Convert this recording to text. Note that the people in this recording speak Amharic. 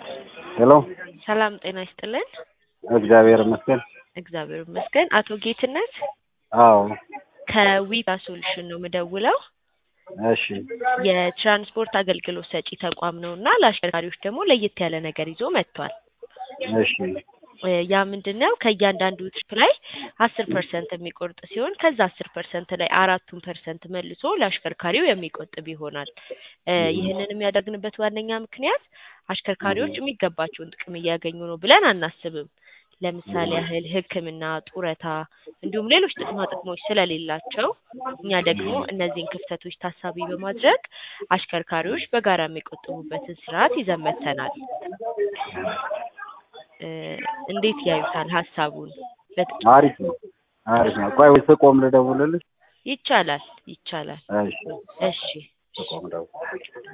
ሄሎ ሰላም ጤና ይስጥልን። እግዚአብሔር ይመስገን። እግዚአብሔር ይመስገን። አቶ ጌትነት አዎ ከዊጋ ሶሉሽን ነው የምደውለው። እሺ የትራንስፖርት አገልግሎት ሰጪ ተቋም ነው እና ለአሽከርካሪዎች ደግሞ ለየት ያለ ነገር ይዞ መጥቷል። እሺ እ ያ ምንድን ነው ከእያንዳንዱ ትሪፕ ላይ አስር ፐርሰንት የሚቆርጥ ሲሆን ከዛ አስር ፐርሰንት ላይ አራቱን ፐርሰንት መልሶ ለአሽከርካሪው የሚቆጥብ ይሆናል። እ ይህንን የሚያደርግንበት ዋነኛ ምክንያት አሽከርካሪዎች የሚገባቸውን ጥቅም እያገኙ ነው ብለን አናስብም። ለምሳሌ ያህል ሕክምና፣ ጡረታ እንዲሁም ሌሎች ጥቅማ ጥቅሞች ስለሌላቸው እኛ ደግሞ እነዚህን ክፍተቶች ታሳቢ በማድረግ አሽከርካሪዎች በጋራ የሚቆጥቡበትን ስርዓት ይዘን መጥተናል። እ እንዴት ያዩታል ሀሳቡን? በጥ- አሪፍ ነው አሪፍ ነው። ቆይ ወይ ስቆም ልደውልልሽ? ይቻላል ይቻላል። እሺ እሺ ስቆም ደውል